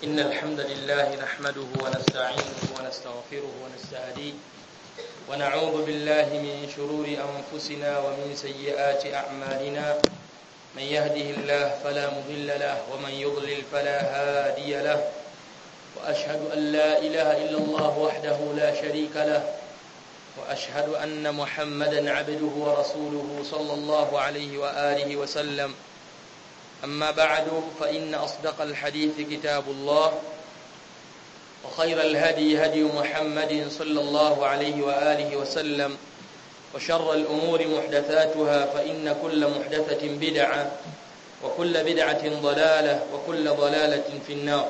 إن الحمد لله نحمده ونستعينه ونستغفره ونستهديه ونعوذ بالله من شرور أنفسنا ومن سيئات أعمالنا من يهده الله فلا مضل له ومن يضلل فلا هادي له وأشهد أن لا إله إلا الله وحده لا شريك له وأشهد أن محمدا عبده ورسوله صلى الله عليه وآله وسلم أما بعد فإن أصدق الحديث كتاب الله وخير الهدي هدي محمد صلى الله عليه وآله وسلم وشر الأمور محدثاتها فإن كل محدثة بدعة وكل بدعة ضلالة وكل ضلالة في النار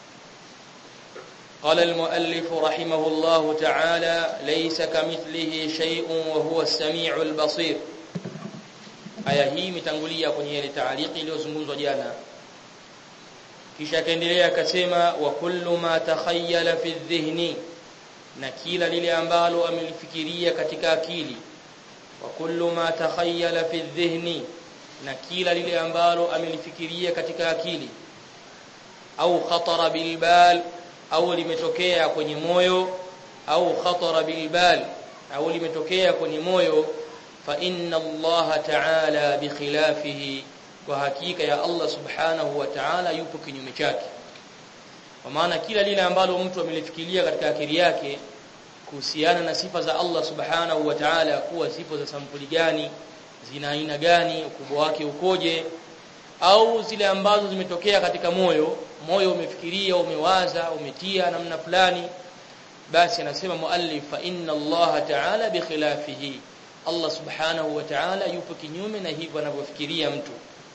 قال المؤلف رحمه الله تعالى ليس كمثله شيء وهو السميع البصير aya hii imetangulia kwenye ile taaliki iliyozungumzwa jana kisha akaendelea akasema wa kullu ma takhayyala fi dhihni na kila lile ambalo amelifikiria katika akili wa kullu ma takhayyala fi dhihni na kila lile ambalo amelifikiria katika akili au khatara bilbal au limetokea kwenye moyo au khatara bilbal au limetokea kwenye moyo fa inna Allah ta'ala bikhilafihi kwa hakika ya Allah subhanahu wa ta'ala yupo kinyume chake kwa maana kila lile ambalo mtu amelifikiria katika akili yake kuhusiana na sifa za Allah subhanahu wa ta'ala kuwa sifa za sampuli gani zina aina gani ukubwa wake ukoje au zile ambazo zimetokea katika moyo moyo umefikiria umewaza umetia namna fulani basi anasema muallif fa inna Allah ta'ala bikhilafihi Allah subhanahu wa ta'ala yupo kinyume na hivyo anavyofikiria mtu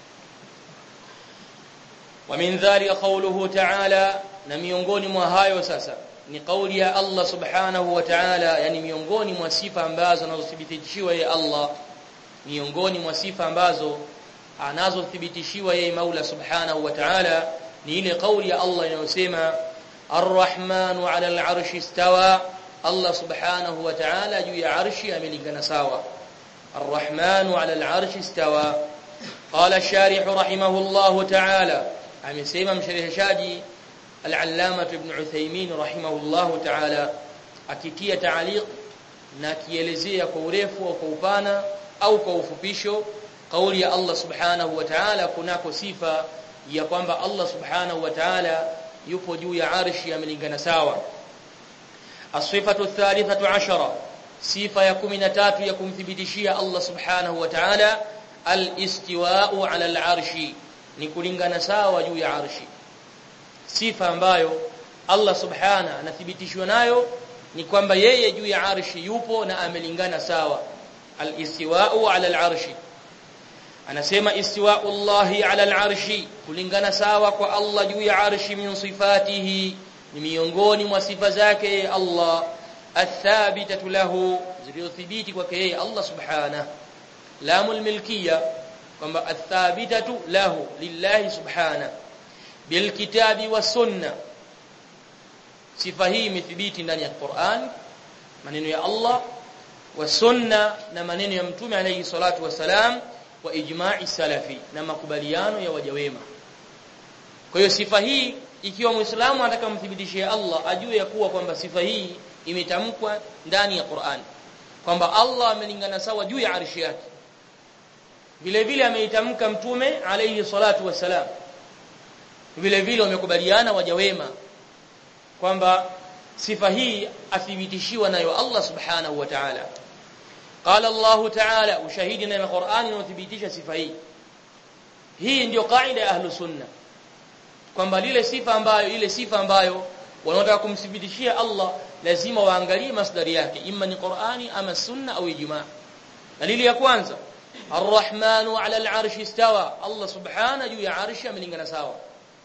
wa min dhalika qawluhu ta'ala na miongoni mwa hayo sasa ni kauli ya Allah subhanahu wa ta'ala yani miongoni mwa sifa ambazo anazothibitishiwa yeye Allah miongoni mwa sifa ambazo anazothibitishiwa yeye Maula subhanahu wa ta'ala ni ile kauli ya Allah inayosema Ar-Rahmanu 'ala al-'arshi istawa Allah subhanahu wa ta'ala juu ya arshi amelingana sawa Ar-Rahmanu 'ala al-'arshi istawa qala ash-sharih rahimahullahu ta'ala amesema mshariheshaji al-allama ibn Uthaymeen rahimahullahu ta'ala akitia ta'liq na kielezea kwa urefu au kwa upana au kwa ufupisho kauli ya Allah subhanahu wa ta'ala kunako sifa ya kwamba Allah subhanahu wa ta'ala yupo juu ya arshi amelingana sawa asifatu thalithatu ashara sifa ya 13 ya kumthibitishia Allah subhanahu wa ta'ala al-istiwa'u 'ala al-arshi ni kulingana sawa juu ya arshi sifa ambayo Allah subhanahu anathibitishwa nayo ni kwamba yeye juu ya arshi yupo na amelingana sawa al-istiwa'u 'ala al-arshi anasema istiwa'u Allahi 'ala al-arshi kulingana sawa kwa Allah juu ya arshi min sifatihi ni miongoni mwa sifa zake Allah athabitatu lahu zilizothibiti kwake yeye Allah subhanahu lamul milkiya kwamba athabitatu lahu lillahi subhanahu bilkitabi was sunna sifa hii imethibiti ndani ya Qur'an maneno ya Allah wa sunna na maneno ya mtume alayhi salatu wasalam wa ijma'i salafi na makubaliano ya waja wema kwa hiyo sifa hii ikiwa muislamu anataka kumthibitishia Allah ajue ya kuwa kwamba sifa hii imetamkwa ndani ya Qur'an kwamba Allah amelingana sawa juu ya arshi yake vile vile ameitamka mtume alayhi salatu wasalam vile vile wamekubaliana waja wema kwamba sifa hii athibitishiwa nayo Allah subhanahu wa ta'ala قال الله تعالى ushahidi na Qur'ani inathibitisha sifa hii hii ndio kaida ya ahlu sunna kwamba lile sifa ambayo ile sifa ambayo wanaotaka kumthibitishia Allah lazima waangalie masdari yake imma ni Qur'ani ama sunna au ijma dalili ya kwanza Ar-Rahmanu 'ala al-'arshi istawa Allah subhanahu juu ya arshi amelingana sawa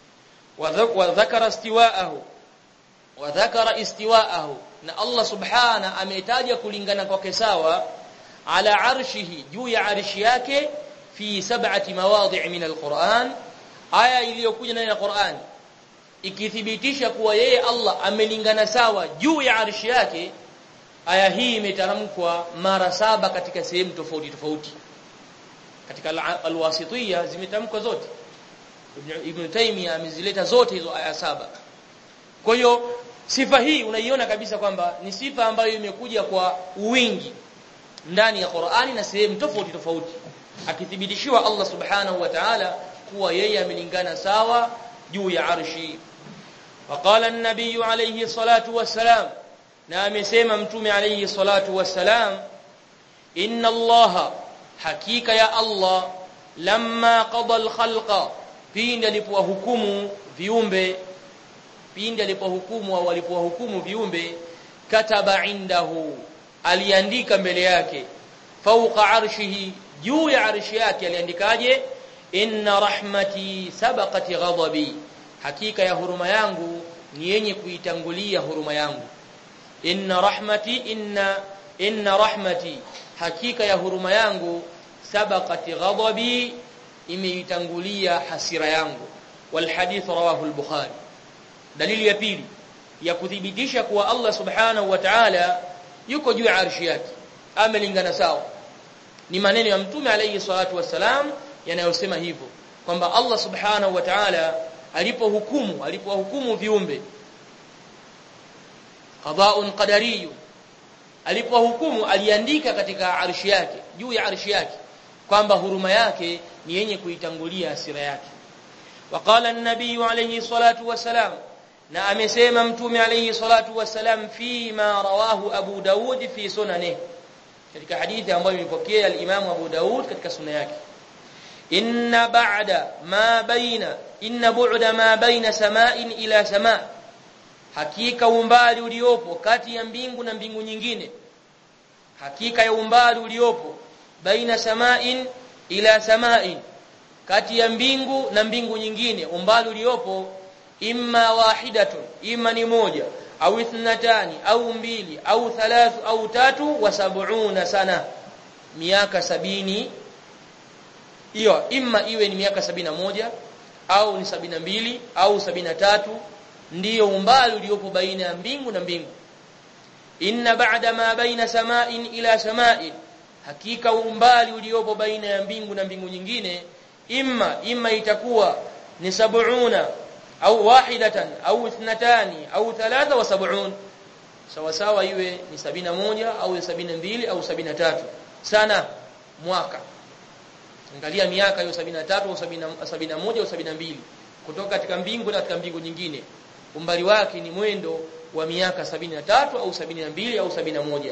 wa dhakara istiwa'ahu wa dhakara istiwa'ahu na Allah subhanahu ametaja kulingana kwake sawa ala arshihi juu ya arshi yake fi sab'ati mawadhi' min al-Qur'an aya iliyokuja ndani ya Qur'an ikithibitisha kuwa yeye Allah amelingana sawa juu ya arshi yake aya hii imetamkwa mara saba katika sehemu tofauti tofauti katika alwasitiyya zimetamkwa zote Ibn Taymiyyah amezileta zote hizo aya saba kwa hiyo sifa hii unaiona kabisa kwamba ni sifa ambayo imekuja kwa wingi ndani ya Qur'ani na sehemu tofauti tofauti akithibitishiwa Allah subhanahu wa ta'ala kuwa yeye amelingana sawa juu ya arshi وقال النبي عليه الصلاة والسلام na amesema mtume alayhi salatu wassalam inna allaha hakika ya allah lamma qada alkhalqa pindi alipowahukumu viumbe pindi alipohukumu au alipowahukumu viumbe kataba indahu aliandika mbele yake fauqa arshihi juu ya arshi yake aliandikaje inna rahmati sabaqat ghadabi hakika ya huruma yangu ni yenye kuitangulia huruma yangu inna rahmati inna inna rahmati hakika ya huruma yangu sabaqat ghadabi imeitangulia hasira yangu wal hadith rawahu al-bukhari dalili ya pili ya kuthibitisha kuwa Allah subhanahu wa ta'ala yuko juu ya arshi yake amelingana sawa ni maneno ya mtume alayhi salatu wassalam yanayosema hivyo kwamba Allah subhanahu wa ta'ala alipohukumu alipohukumu viumbe qada'un qadariyun alipohukumu aliandika katika arshi yake juu ya arshi yake kwamba huruma yake ni yenye kuitangulia hasira yake waqala an-nabiy alayhi salatu wassalam na amesema mtume alayhi salatu wassalam fi ma rawahu abu daud fi sunanihi katika hadithi ambayo imepokea al-imam abu daud katika sunna yake inna ba'da ma baina inna bu'da ma baina sama'in ila sama' hakika umbali uliopo kati ya mbingu na mbingu nyingine hakika ya umbali uliopo baina sama'in ila sama'in kati ya mbingu na mbingu nyingine umbali uliopo imma wahidatun imma ni moja au ithnatani au mbili au thalathu au tatu wa sab'una sana miaka sabini hiyo imma iwe ni miaka sabina moja au ni sabina mbili au sabina tatu ndiyo umbali uliopo baina ya mbingu na mbingu inna ba'da ma baina sama'in ila sama'in hakika umbali uliopo baina ya mbingu na mbingu nyingine imma imma itakuwa ni sab'una au wahidatan au ithnatani au thalatha wa sab'un sawa sawa iwe ni sabina moja au sabina mbili au sabina tatu sana mwaka angalia miaka hiyo 73 au 71 au 72 kutoka katika mbingu na katika mbingu nyingine umbali wake ni mwendo wa miaka 73 au 72 au 71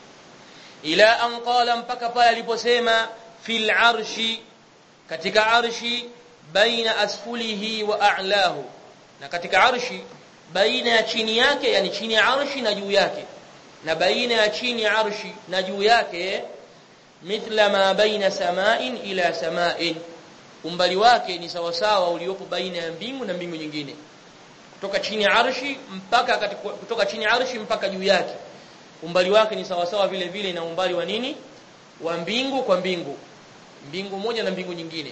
ila an qala mpaka pale aliposema fil arshi katika arshi baina asfulihi wa a'lahu na katika arshi baina ya chini yake yani chini ya arshi na juu yake na baina ya chini ya arshi na juu yake mithla ma baina sama'in ila sama'in umbali wake ni sawasawa uliopo baina ya mbingu na mbingu nyingine kutoka chini ya arshi mpaka katika, kutoka chini ya arshi mpaka juu yake umbali wake ni sawasawa vile vile na umbali wa nini wa mbingu kwa mbingu mbingu moja na mbingu nyingine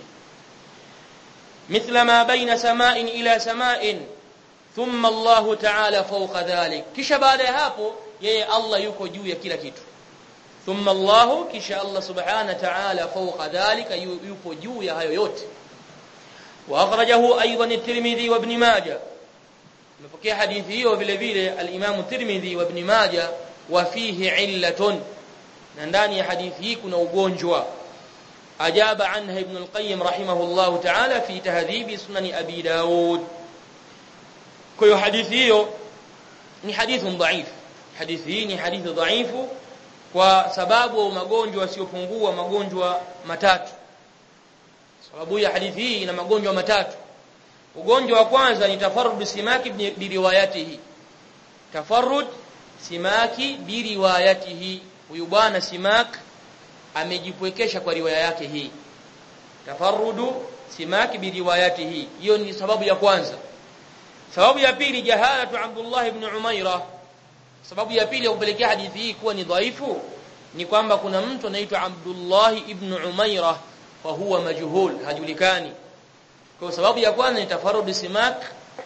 mithla ma baina sama'in ila sama'in thumma Allah ta'ala fawqa dhalik kisha baada ya hapo yeye Allah yuko juu ya kila kitu thumma Allah kisha Allah subhanahu wa ta'ala fawqa dhalika yupo juu ya hayo yote wa akhrajahu aidan at-Tirmidhi wa Ibn Majah mpokea hadithi hiyo vile vile al-Imam Tirmidhi wa Ibn Majah wa fihi illatun na ndani ya hadithi hii kuna ugonjwa ajaba anha Ibn al-Qayyim rahimahullah ta'ala fi tahdhib sunan Abi Daud kwa hiyo hadithi hiyo ni hadithi dhaif hadithi hii ni hadithi dhaifu kwa sababu magonjwa yasiyopungua magonjwa matatu sababu ya hadithi hii ina magonjwa matatu ugonjwa wa kwanza ni tafarrud simaki bi riwayatihi tafarrud simaki bi riwayatihi huyu bwana simak amejipwekesha kwa riwaya yake hii tafarrudu simaki bi riwayatihi hiyo ni sababu ya kwanza sababu ya pili jahalatu Abdullah ibn Umaira sababu ya pili ya kupelekea hadithi hii kuwa ni dhaifu ni kwamba kuna mtu anaitwa Abdullah ibn Umaira wa huwa majhul hajulikani kwa sababu ya kwanza ni tafarrud simak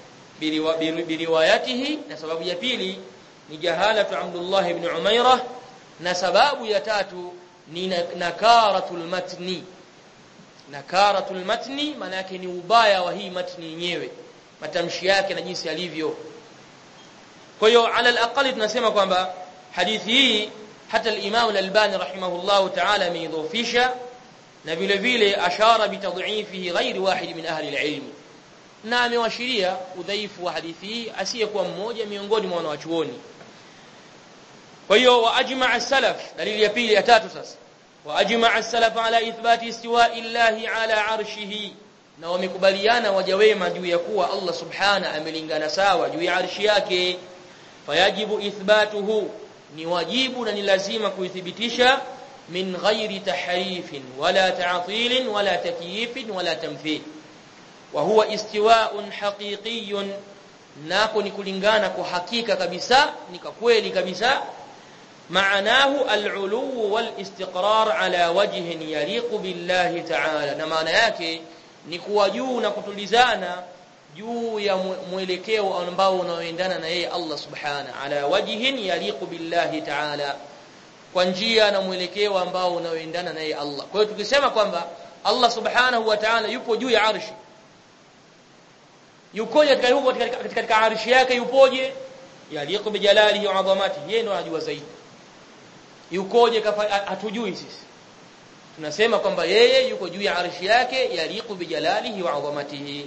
biriwayatihi na sababu ya pili ni jahalatu Abdullah ibn Umaira na sababu ya tatu ni nakaratul matni nakaratul matni maana yake ni ubaya wa hii matni yenyewe matamshi yake na jinsi alivyo kwa hiyo ala alaqali tunasema kwamba hadithi hii hata al-Imam al-Albani rahimahullahu ta'ala ameidhofisha na vile vile ashara bitadhifihi ghairi wahid min ahli al-ilm na amewashiria udhaifu wa hadithi hii asiyekuwa mmoja miongoni mwa wanawachuoni kwa hiyo waajma as-salaf dalili ya pili ya tatu sasa waajma as-salaf ala ithbati istiwa'i llahi ala arshihi na wamekubaliana waja wema juu ya kuwa Allah subhana amelingana sawa juu ya arshi yake fayajibu ithbatuhu ni wajibu na ni lazima kuithibitisha min ghairi tahrifin wala ta'til wala takyif wala tamthil wa huwa istiwa'un haqiqiyyun nako ni kulingana kwa hakika kabisa ni kwa kweli kabisa maanahu al-ulu wal-istiqrar ala wajhin yaliqu billahi ta'ala na maana yake ni kuwa juu na kutulizana juu ya mwelekeo ambao unaoendana na yeye Allah subhana ala wajhin yaliqu billahi ta'ala kwa njia na mwelekeo ambao unaoendana na yeye Allah kwa hiyo tukisema kwamba Allah subhanahu wa ta'ala yupo juu ya arshi yukoje katika huko katika, katika arshi yake yupoje yaliqu bijalalihi wa adhamatihi yeye ndo anajua zaidi yukoje hatujui sisi tunasema kwamba yeye yuko juu ya arshi yake yaliqu bijalalihi wa adhamatihi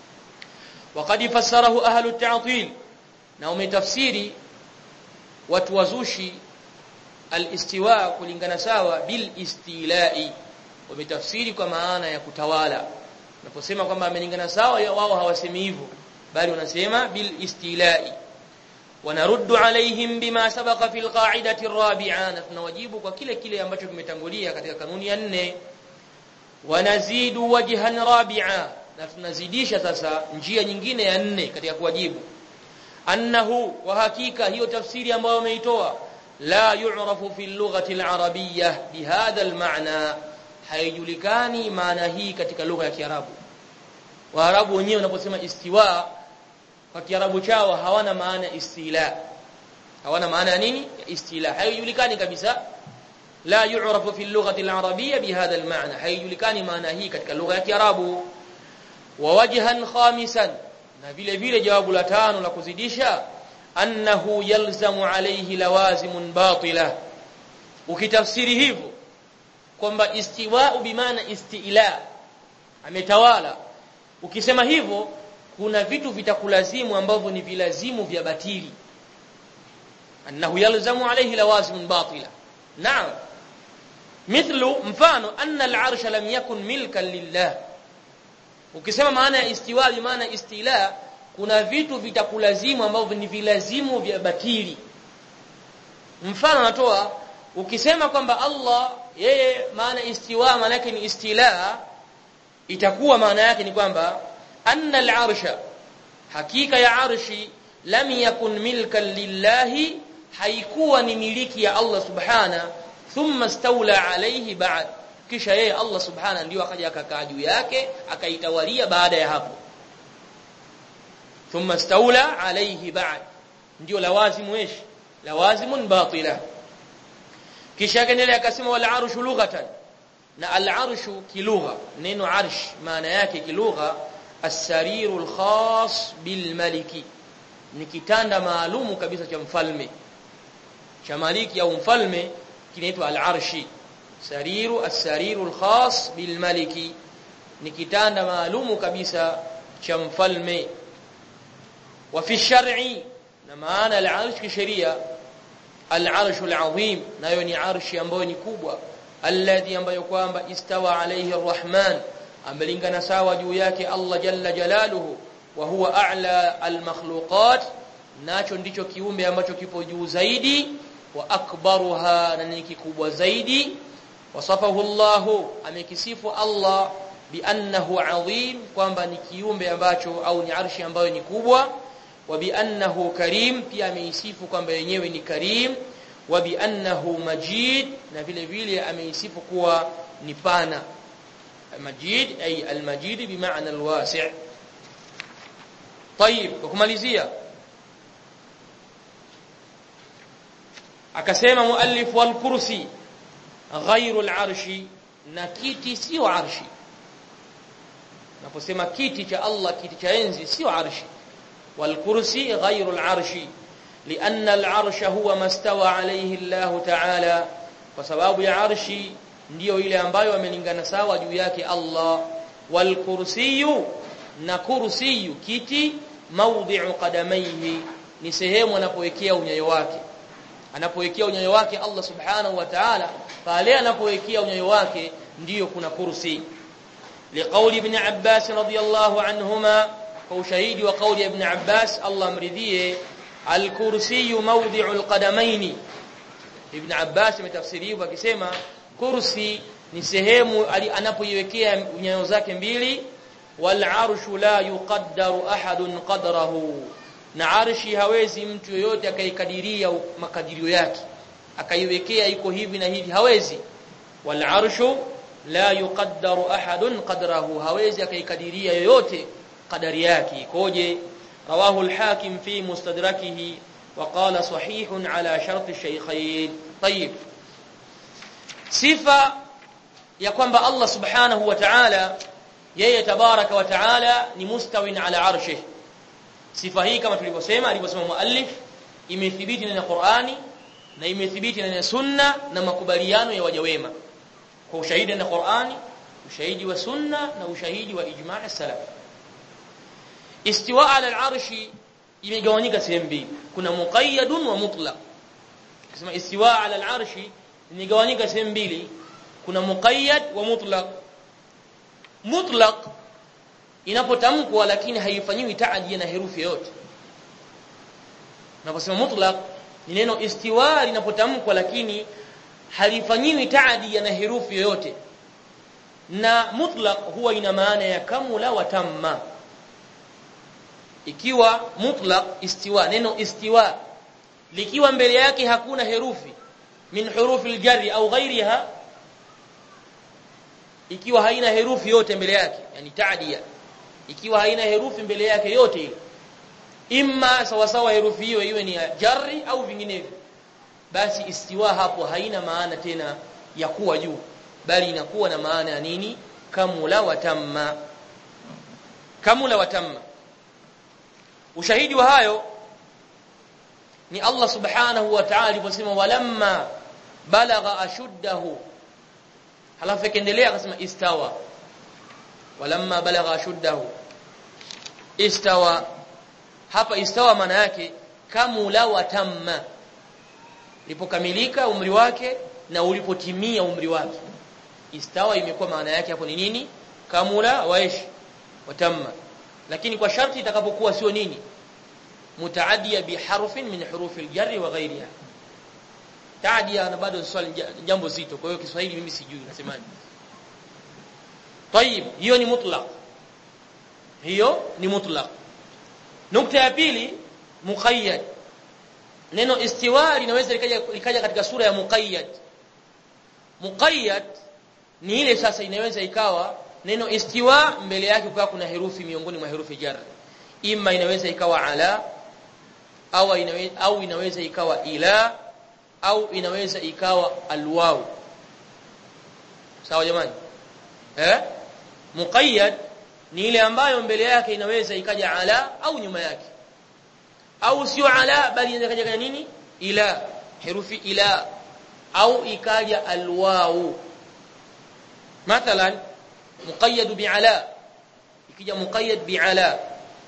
وقد فسره اهل التعطيل na umetafsiri watu wazushi al-istiwa kulingana sawa bil istilai wametafsiri kwa maana ya kutawala unaposema kwamba amelingana sawa wao hawasemi hivyo bali wanasema bil istilai wanaruddu alaihim bima sabaqa fil qa'idati ar-rabi'a na tunawajibu kwa kile kile ambacho kimetangulia katika kanuni ya nne wanazidu wajhan rabi'a na tunazidisha sasa njia nyingine ya nne katika kuwajibu annahu wa hakika hiyo tafsiri ambayo umeitoa la yu'rafu fi lughati al-arabiyyah bihadha al-ma'na haijulikani maana hii katika lugha ya Kiarabu Waarabu wenyewe wanaposema istiwa kwa Kiarabu chao hawana maana istila hawana maana ya nini istila haijulikani kabisa la yu'rafu fi lughati al-arabiyyah bihadha al-ma'na haijulikani maana hii katika lugha ya Kiarabu wa wajhan khamisan na vile vile jawabu la tano la kuzidisha annahu yalzamu alayhi lawazimun batila ukitafsiri hivyo kwamba istiwa'u bimaana istila ametawala ukisema hivyo kuna vitu vitakulazimu ambavyo ni vilazimu vya batili annahu yalzamu alayhi lawazimun batila naam mithlu mfano anna al-arsha lam yakun milkan lillah ukisema maana ya istiwa bi maana istila kuna vitu vitakulazimu ambavyo ni vilazimu vya batili mfano natoa ukisema kwamba Allah yeye maana istiwa maana yake ni istila itakuwa maana yake ni kwamba anna al-arsha hakika ya arshi lam yakun milkan lillahi haikuwa ni miliki ya Allah subhana thumma stawla alayhi ba'd kisha yeye Allah subhana ndio akaja akakaa juu yake akaitawalia baada ya hapo thumma stawla alayhi ba'd ndio lawazimu ish lawazimun batila kisha akaendelea akasema wal arshu lughatan na al arshu kilugha neno arsh maana yake kilugha as-sarirul khas bil maliki ni kitanda maalumu kabisa cha mfalme cha maliki au mfalme kinaitwa al arshi sariru as-sariru al-khas bil maliki ni kitanda maalumu kabisa cha mfalme wa fi shar'i na maana al-arsh kisheria al-arsh al-azim nayo ni arshi ambayo ni kubwa alladhi ambayo kwamba istawa alayhi ar-rahman amelingana sawa juu yake Allah jalla jalaluhu wa huwa a'la al-makhluqat nacho ndicho kiumbe ambacho kipo juu zaidi wa akbaruha na ni kikubwa zaidi wasafahu Allah amekisifu Allah biannahu azim kwamba ni kiumbe ambacho au ni arshi ambayo ni kubwa wa biannahu karim pia ameisifu kwamba yenyewe ni karim wa biannahu majid na vile vile ameisifu kuwa ni pana majid ay almajid bimaana alwasi' طيب kumalizia akasema muallif wal kursi ghairu al-arshi na kiti sio arshi naposema kiti cha Allah kiti cha enzi sio arshi wal kursi ghairu al arshi لأن العرش هو ما استوى عليه الله تعالى kwa sababu ya arshi ndiyo ile ambayo amelingana sawa juu yake Allah wal kursiyu na kursiyu kiti mawdhi'u qadamayhi ni sehemu anapowekea unyayo wake anapowekea unyayo wake Allah subhanahu wa ta'ala pale anapowekea unyayo wake ndiyo kuna kursi liqauli ibn Abbas radiyallahu anhuma kwa ushahidi wa kauli ibn Abbas Allah amridhie al-kursi mawdhi'u al-qadamayn ibn Abbas ametafsiriwa akisema kursi ni sehemu anapoiwekea nyayo zake mbili wal arshu la yuqaddaru ahadun qadrahu na arshi hawezi mtu yoyote akaikadiria makadirio yake akaiwekea iko hivi na hivi hawezi wal arshu la yuqaddaru ahadun qadrahu hawezi akaikadiria yoyote kadari yake ikoje rawahu al-hakim fi mustadrakihi وقال صحيح على شرط الشيخين طيب sifa ya kwamba Allah subhanahu wa ta'ala yeye tabaraka wa ta'ala ni mustawin ala arshih sifa hii kama tulivyosema alivyosema muallif imethibiti na Qur'ani na imethibiti na sunna na makubaliano ya waja wema kwa ushahidi na Qur'ani ushahidi wa sunna na ushahidi wa ijma' as-salaf istiwa ala al-arshi imegawanyika sehemu mbili kuna muqayyadun wa mutlaq kusema istiwa ala al-arshi imegawanyika sehemu mbili kuna muqayyad wa mutlaq mutlaq inapotamkwa lakini haifanyiwi taadi na herufi yote unaposema mutlaq ni neno istiwa linapotamkwa lakini halifanyiwi taadi na herufi yoyote na mutlaq huwa ina maana ya kamula wa tamma ikiwa mutlaq istiwa neno istiwa likiwa mbele yake hakuna herufi min hurufi aljarri au ghairiha ikiwa haina herufi yote mbele yake yani taadia ikiwa haina herufi mbele yake yote ile imma sawa sawa herufi hiyo iwe ni ya jarri au vinginevyo basi istiwa hapo haina maana tena ya kuwa juu bali inakuwa na maana ya nini kamula wa tamma kamula wa tamma ushahidi wa hayo ni Allah subhanahu wa ta'ala aliposema walamma balagha ashuddahu halafu akaendelea akasema istawa walamma balagha ashuddahu istawa hapa istawa maana yake kamula wa tamma lipokamilika umri wake na ulipotimia umri wake istawa imekuwa maana yake hapo ni nini kamula waishi watamma lakini kwa sharti itakapokuwa sio nini mutaaddia biharfin min hurufi aljarri wa ghayriha taadia na bado swali jambo zito kwa hiyo Kiswahili mimi sijui nasemaje طيب hiyo ni mutlaq hiyo ni mutlaq nukta ya pili muqayyad neno istiwa linaweza likaja likaja katika sura ya muqayyad muqayyad ni ile sasa inaweza ikawa neno istiwa mbele yake kwa kuna herufi miongoni mwa herufi jar imma inaweza ikawa ala au inaweza au inaweza ikawa ila au inaweza ikawa alwaw sawa jamani eh muqayyad ni ile ambayo mbele yake inaweza ikaja ala au nyuma yake au sio ala bali inaweza ikaja nini ila herufi ila au ikaja alwaw mathalan muqayyad bi'ala ikija muqayyad bi'ala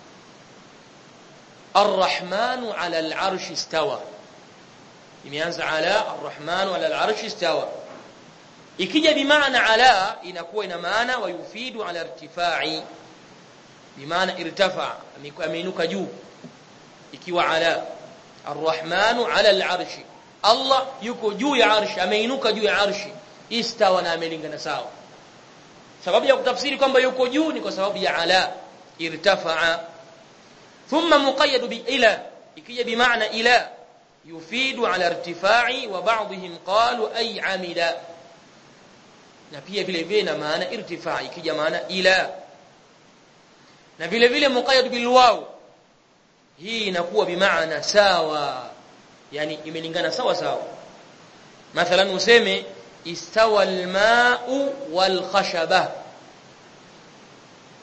الرحمن على العرش استوى imeanza ala arrahman ala al'arsh istawa ikija bimaana ala inakuwa ina maana wa yufidu ala irtifai bimaana irtafa ameinuka juu ikiwa ala arrahman ala al'arsh Allah yuko juu ya arsh ameinuka juu ya arsh istawa na amelingana sawa sababu ya kutafsiri kwamba yuko juu ni kwa sababu ya ala irtafa thumma muqayyad bi ila ikija bimaana ila يفيد على ارتفاع وبعضهم قالوا أي عمل na pia vile vile na maana irtifaa ikija maana ila na vile vile muqayyad bil waw hii inakuwa bimaana sawa yani imelingana sawa sawa mathalan useme istawa al ma'u wal khashaba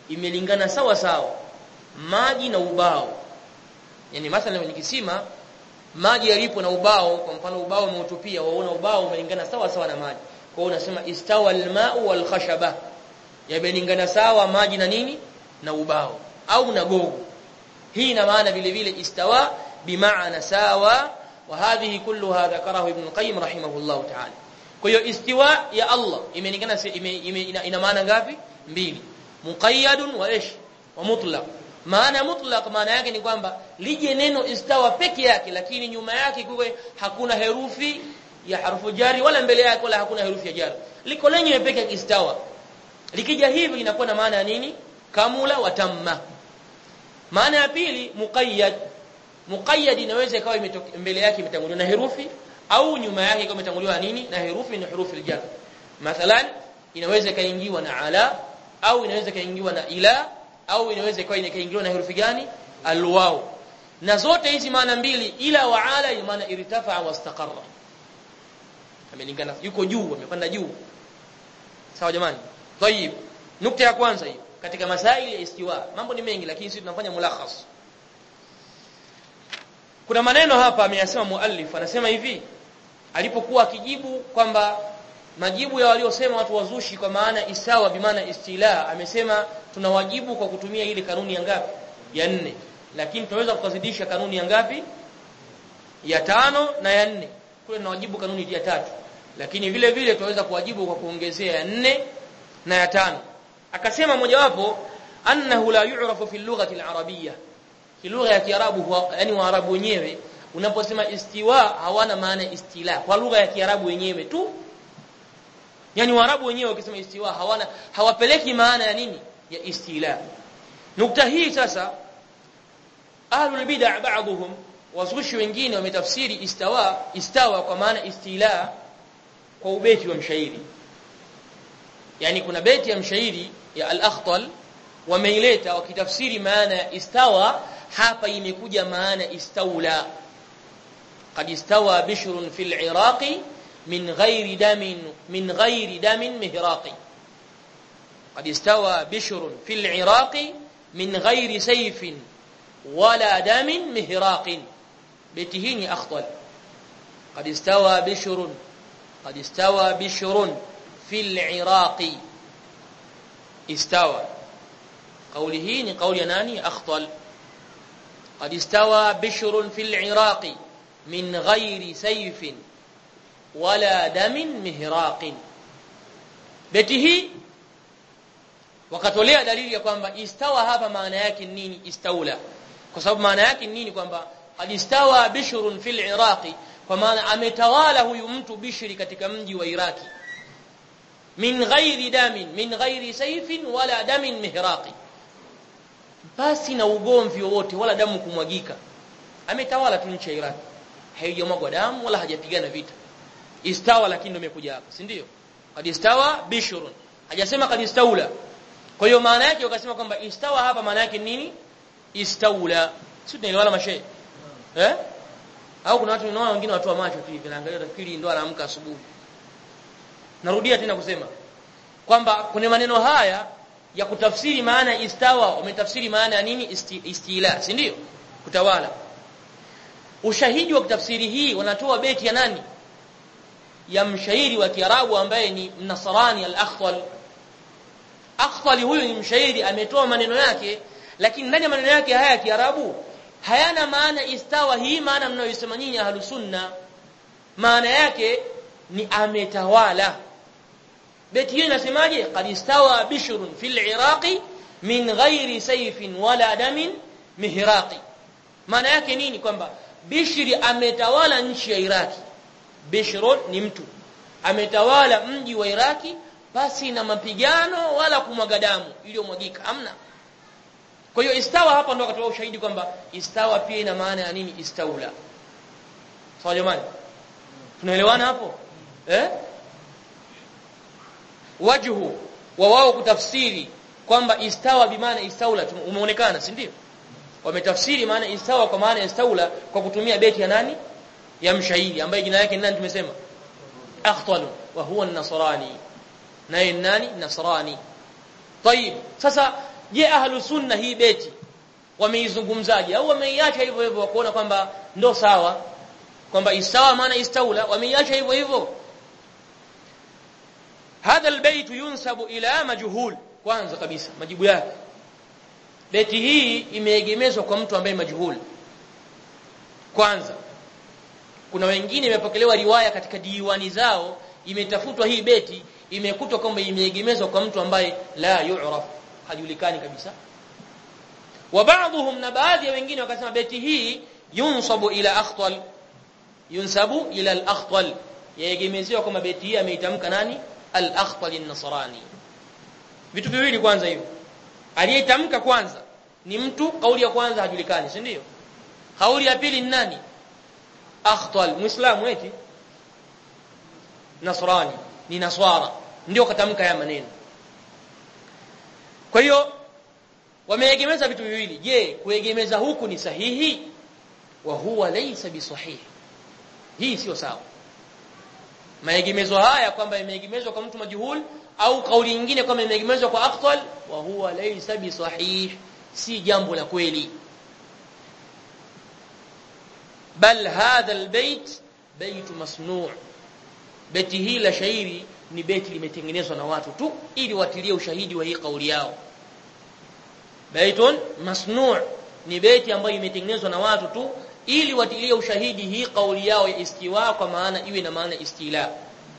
imelingana sawa sawa maji na ubao yani mathalan ni kisima maji yalipo na ubao kwa mfano ubao umeutupia waona ubao umelingana sawa sawa na maji kwa hiyo unasema istawa alma'u wal khashaba yamelingana sawa maji na nini na ubao au na gogo hii ina maana vile vile istawa bimaana sawa wa hadhihi kulluha dhakarahu ibn qayyim rahimahullah ta'ala kwa hiyo istiwa ya Allah imelingana ime, ime, ina, ina maana ngapi mbili muqayyadun wa ish wa mutlaq maana mutlaq maana yake ni kwamba lije neno istawa peke yake lakini nyuma yake kuwe hakuna herufi ya harfu jari wala mbele yake wala hakuna herufi ya jari liko lenyewe peke yake istawa likija hivi linakuwa na maana ya nini kamula wa tamma maana ya pili muqayyad muqayyad inaweza ikawa mbele yake imetanguliwa na herufi au nyuma yake ikawa imetanguliwa nini na herufi ni herufi aljar mathalan inaweza ikaingiwa na ala au inaweza ikaingiwa na ila au inaweza ikawa ikaingiwa na herufi gani alwaw na zote hizi maana mbili ila wa ala ina maana irtafa wa istaqarra amelingana yuko juu amepanda juu sawa jamani tayib nukta ya kwanza hiyo katika masaili ya istiwa mambo ni mengi lakini sisi tunafanya mulakhas kuna maneno hapa ameyasema muallif anasema hivi alipokuwa akijibu kwamba majibu ya waliosema watu wazushi kwa maana isawa bimaana istila amesema tunawajibu kwa kutumia ile kanuni ya ngapi ya nne lakini tunaweza kukazidisha kanuni ya ngapi ya tano na ya nne kule tunawajibu kanuni ya tatu lakini vile vile tunaweza kuwajibu kwa kuongezea ya nne na ya tano akasema mojawapo annahu la yu'rafu fi lughati al-arabiyya fi lugha ya kiarabu yani waarabu wenyewe unaposema istiwa hawana maana istila kwa lugha ya kiarabu wenyewe tu yani waarabu wenyewe wakisema istiwa hawana hawapeleki maana ya nini ya istila nukta hii sasa ahlul bid'ah ba'dhum wazushi wengine wametafsiri istawa istawa kwa maana istila kwa ubeti wa mshairi yani kuna beti ya mshairi ya al-akhtal wameileta wakitafsiri maana ya istawa hapa imekuja maana istaula قد استوى بشر في العراق من غير دم من غير دم مهراق قد استوى بشر في العراق من غير سيف ولا دم مهراق بيتهين أخطل قد استوى بشر قد استوى بشر في العراق استوى قوله قول يناني أخطل قد استوى بشر في العراق من غير سيف ولا دم مهراق بيته wakatolea dalili ya kwamba istawa hapa maana yake nini istaula kwa sababu maana yake nini kwamba alistawa bishrun fil iraqi kwa maana ametawala huyu mtu bishri katika mji wa iraki min ghairi damin min ghairi sayfin wala damin mihraqi basi na ugomvi wowote wala damu kumwagika ametawala tu nchi ya iraki haijamwagwa damu wala hajapigana vita istawa lakini ndio imekuja hapa si ndio qad istawa bishrun hajasema qad istaula kwa hiyo maana yake wakasema kwamba istawa hapa maana yake nini istaula sio tunaelewana mashehe eh au kuna watu unaona wengine watu wa macho tu hivi naangalia tafikiri ndio anaamka asubuhi narudia tena kusema kwamba kuna maneno haya ya kutafsiri maana istawa wametafsiri maana ya nini isti, istila si ndio kutawala ushahidi wa tafsiri hii wanatoa beti ya nani ya mshairi wa Kiarabu ambaye ni Mnasrani al-Akhtal Akhtal huyu ni mshairi ametoa maneno yake lakini ndani ya maneno yake haya ya Kiarabu hayana maana istawa hii maana mnayosema nyinyi ahlus sunna maana yake ni ametawala beti hiyo inasemaje qad istawa bishrun fil iraqi min ghairi sayfin wala damin mihraqi maana yake nini kwamba bishri ametawala nchi ya iraki bishrun ni mtu ametawala mji wa iraki basi na mapigano wala kumwaga damu iliyomwagika amna kwa hiyo istawa hapa ndo akatoa ushahidi kwamba istawa pia ina maana ya nini istaula sawa jamani tunaelewana hapo eh wajhu wa wao kutafsiri kwamba istawa bimaana istaula umeonekana si ndio wametafsiri maana istawa kwa maana istaula kwa kutumia beti ya nani ya mshairi ambaye jina yake nani tumesema akhtal wa huwa an-nasrani naye nani nasrani طيب sasa je ahlu sunna hii beti wameizungumzaje au wameiacha hivyo hivyo wakuona kwamba ndo sawa kwamba isawa maana istaula wameiacha hivyo hivyo hadha albayt yunsabu ila majhul kwanza kabisa majibu yake beti hii imeegemezwa kwa mtu ambaye majhul kwanza kuna wengine imepokelewa riwaya katika diwani zao imetafutwa hii beti imekutwa kwamba imeegemezwa kwa mtu ambaye la yu'raf hajulikani kabisa wa baadhum na baadhi ya wengine wakasema beti hii yunsabu ila akhtal yunsabu ila al-akhtal yaegemezewa kwamba beti hii ameitamka nani al-akhtal an-nasrani vitu viwili kwanza hivyo aliyetamka kwanza ni mtu kauli ya kwanza hajulikani si ndio kauli ya pili ni nani akhtal muislamu eti nasrani ni naswara ndio katamka haya maneno kwa hiyo wameegemeza vitu viwili je kuegemeza huku ni sahihi wa huwa laysa bisahihi hii sio sawa maegemezo haya kwamba imeegemezwa kwa mtu majhul au kauli nyingine kwamba imeegemezwa kwa aqtal wa huwa laysa bisahih si jambo la kweli bal hadha albayt bayt masnu' beti hii la shairi ni beti limetengenezwa na watu tu ili watilie ushahidi wa hii kauli yao baitun masnu' ni beti ambayo imetengenezwa na watu tu ili watilie ushahidi hii kauli yao ya istiwa kwa maana iwe na maana istila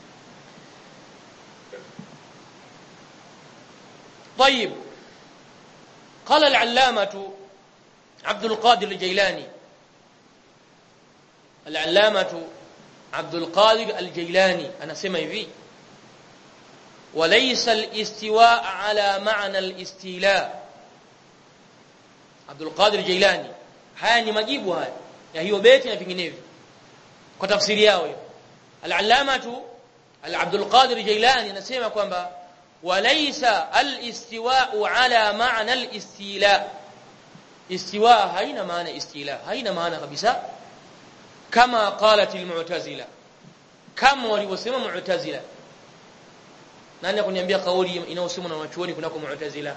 طيب قال العلامة عبد القادر الجيلاني العلامة عبد القادر الجيلاني أنا سمع في وليس الاستواء على معنى الاستيلاء عبد القادر الجيلاني haya ni majibu haya ya hiyo beti na vinginevyo kwa tafsiri yao hiyo al-allamatu al-abdul qadir jailani anasema kwamba walaysa al-istiwa'u ala ma'na al-istila istiwa haina maana istila haina maana kabisa kama qalat al-mu'tazila kama walivyosema mu'tazila nani akuniambia kauli inayosemwa na wanachuoni kunako mu'tazila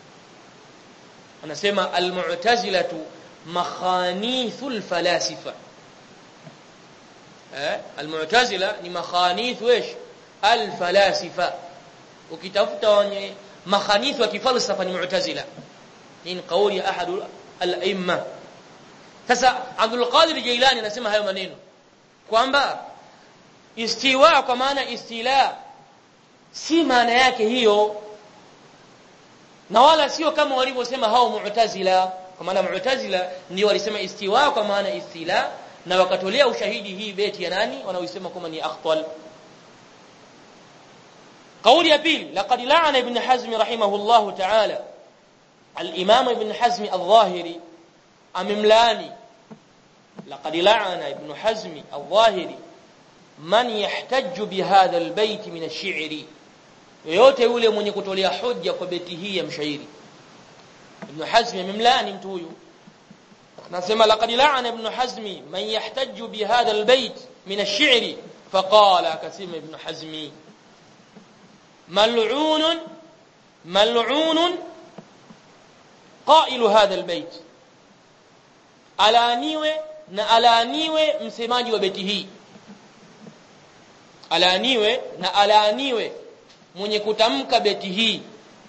anasema al-mu'tazilatu makhanithul falasifa eh almu'tazila ni makhanithu ايش alfalasifa ukitafuta wenye makhanithu wa kifalsafa ni mu'tazila hii ni kauli ya ahadu al-aimma sasa Abdul Qadir Jailani anasema hayo maneno kwamba istiwa kwa maana istila si maana yake hiyo na wala sio kama walivyosema hao mu'tazila kwa maana mu'tazila ndio walisema istiwa kwa maana istila na wakatolea ushahidi hii beti ya nani wanaoisema kama ni akhtal قولي يبيل لقد لعن ابن حزم رحمه الله تعالى الإمام ابن حزم الظاهري أمملاني لقد لعن ابن حزم الظاهري من يحتج بهذا البيت من الشعر yoyote yule mwenye kutolea hoja kwa beti hii ya mshairi ibn hazm amemlaani mtu huyu nasema laqad la'ana ibn hazm man yahtaju bi hadha albayt min ash-shi'r faqala kasima ibn hazm mal'un mal'un qailu hadha albayt alaaniwe na alaaniwe msemaji wa beti hii alaaniwe na alaaniwe mwenye kutamka beti hii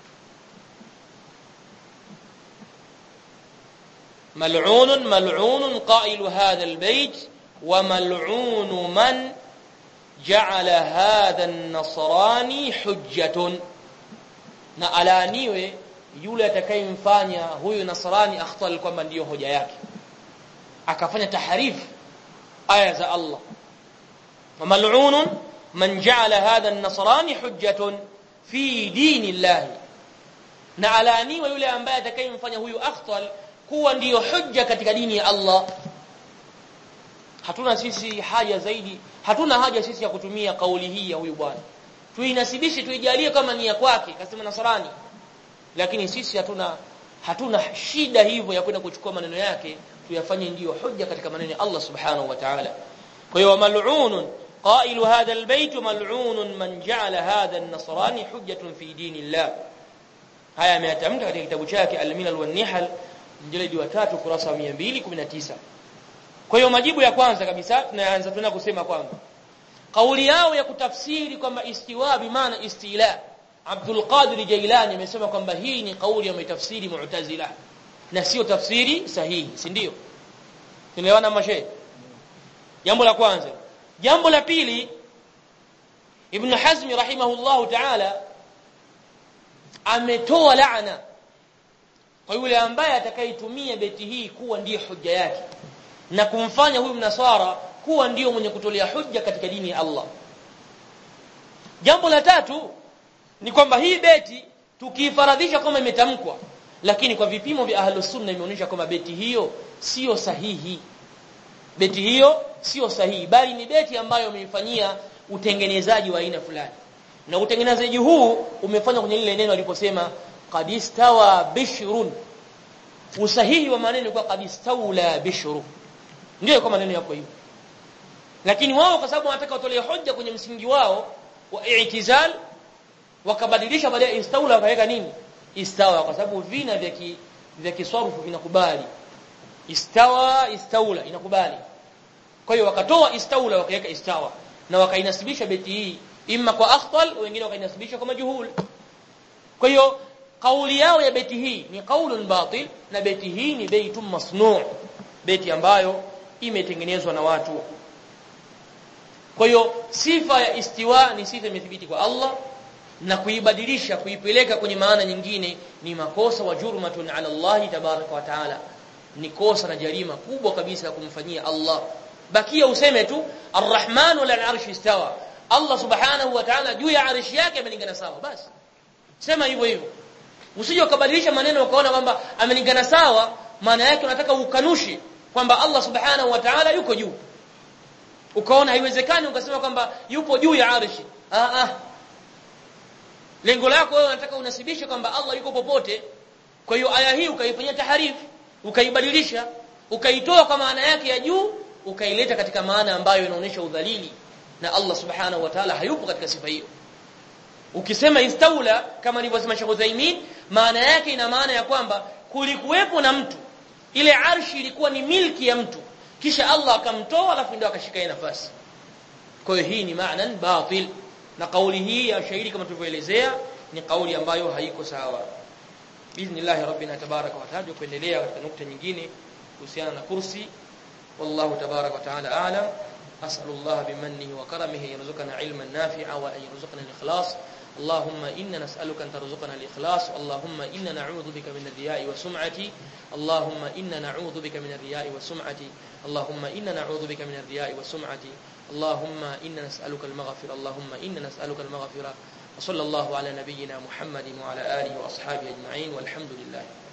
ملعون ملعون قائل هذا البيت وملعون من جعل هذا النصراني حجة na alaaniwe yule atakayemfanya huyu nasrani akhtal kwamba ndiyo hoja yake akafanya taharifu aya za Allah wa mal'unun man ja'ala hadha an-nasrani hujjatun fi dinillahi na alaaniwe yule ambaye atakayemfanya huyu akhtal kuwa ndiyo hujja katika dini ya Allah hatuna sisi haja zaidi hatuna haja sisi ya kutumia kauli hii ya huyu bwana tuinasibishe tuijalie kama ni ya kwake kasema nasrani lakini sisi hatuna hatuna shida hivyo ya kwenda kuchukua maneno yake tuyafanye ndiyo hujja katika maneno ya Allah subhanahu wa ta'ala kwa hiyo mal'unun قائل هذا البيت ملعون من جعل هذا النصراني حجة في دين الله haya ameyatamka katika kitabu chake al-milal wan nihal mjeledi wa 3 kurasa wa 219 kwa hiyo majibu ya kwanza kabisa tunaanza tuna kusema kwamba kauli yao ya kutafsiri kwamba istiwa bi maana istila Abdul Qadir Jailani amesema kwamba hii ni kauli ya mitafsiri Mu'tazila na sio tafsiri sahihi si ndio tunaelewana mashe jambo la kwanza jambo la pili Ibn Hazm rahimahullahu ta'ala ametoa laana kwa yule ambaye atakayetumia beti hii kuwa ndiyo hujja yake na kumfanya huyu mnasara kuwa ndiyo mwenye kutolea hujja katika dini ya Allah jambo la tatu ni kwamba hii beti tukiifaradhisha kama imetamkwa lakini kwa vipimo vya ahlus sunna imeonyesha kwamba beti hiyo sio sahihi beti hiyo sio sahihi bali ni beti ambayo umeifanyia utengenezaji wa aina fulani na utengenezaji huu umefanywa kwenye lile neno aliposema qadistawa bishrun usahihi wa maneno kwa qadistawla bishru ndio kwa maneno yako hivyo lakini wao kwa sababu wanataka watolee hoja kwenye msingi wao wa i'tizal wakabadilisha baada ya istawla wakaweka nini istawa kwa sababu vina vya ki, vya kiswarufu vinakubali istawa istawla inakubali kwa hiyo wakatoa istawla wakaweka istawa na wakainasibisha beti hii imma kwa akhtal wengine wakainasibisha kwa majhul kwa hiyo kauli yao ya beti hii ni qaulun batil na beti hii ni beitum masnu' beti ambayo imetengenezwa na watu kwa hiyo sifa ya istiwa ni sifa imethibiti kwa Allah na kuibadilisha kuipeleka kwenye maana nyingine ni makosa wa jurmatun ala Allah tabaraka wa taala ni kosa na jarima kubwa kabisa ya kumfanyia Allah bakia useme tu arrahman wala arsh istawa Allah subhanahu wa ta'ala juu ya arshi yake amelingana sawa basi sema hivyo hivyo usije ukabadilisha maneno ukaona kwamba amelingana sawa maana yake unataka ukanushe kwamba Allah subhanahu wa ta'ala yuko juu ukaona haiwezekani ukasema kwamba yupo juu ya arshi ah ah lengo lako wewe unataka unasibishe kwamba Allah yuko popote kwa hiyo aya hii ukaifanyia taharif ukaibadilisha ukaitoa kwa maana yake ya juu ukaileta katika maana ambayo inaonyesha udhalili na Allah subhanahu wa ta'ala hayupo katika sifa hiyo ukisema istaula kama nilivyosema Sheikh Uthaymeen maana yake ina maana ya kwamba kulikuwepo na mtu ile arshi ilikuwa ni milki ya mtu kisha Allah akamtoa alafu ndio akashika nafasi kwa hiyo hii ni maana batil na kauli hii ya shairi kama tulivyoelezea ni kauli ambayo haiko sawa biidhnillah rabbina tabaraka wa taala kuendelea katika nukta nyingine kuhusiana na kursi wallahu tabaraka wa taala a'lam as'alullah bimannihi wa karamihi yarzuqana ilman nafi'a wa an yarzuqana al-ikhlas اللهم إنا نسألك أن ترزقنا الإخلاص اللهم إنا نعوذ بك من الرياء والسمعة اللهم إنا نعوذ بك من الرياء والسمعة اللهم إنا نعوذ بك من الرياء والسمعة اللهم إنا نسألك المغفرة اللهم إنا نسألك المغفرة وصلى الله على نبينا محمد وعلى آله وأصحابه أجمعين والحمد لله